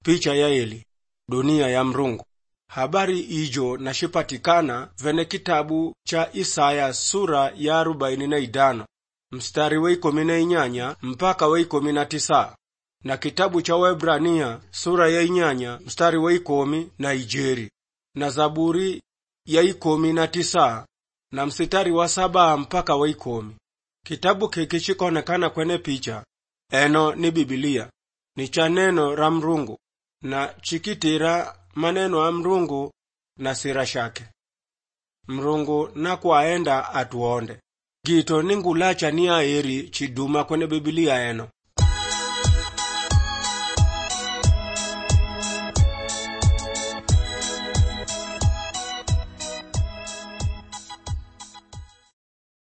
picha ya eli dunia ya mrungu habari ijo nashipatikana vene kitabu cha isaya sura ya arobaini na idano mstari wa ikomi na inyanya mpaka wa ikomi na tisa na kitabu cha waebrania sura ya inyanya mstari wa ikomi na ijeri na zaburi ya ikomi na tisa na mstari wa saba mpaka wa ikomi kitabu kiki chikonekana kwene picha eno ni bibilia ni cha neno ra mrungu na chikitira maneno a mrungu na sira shake mrungu nakwaenda atuonde gito ningulacha ni aeri chiduma kwene bibilia eno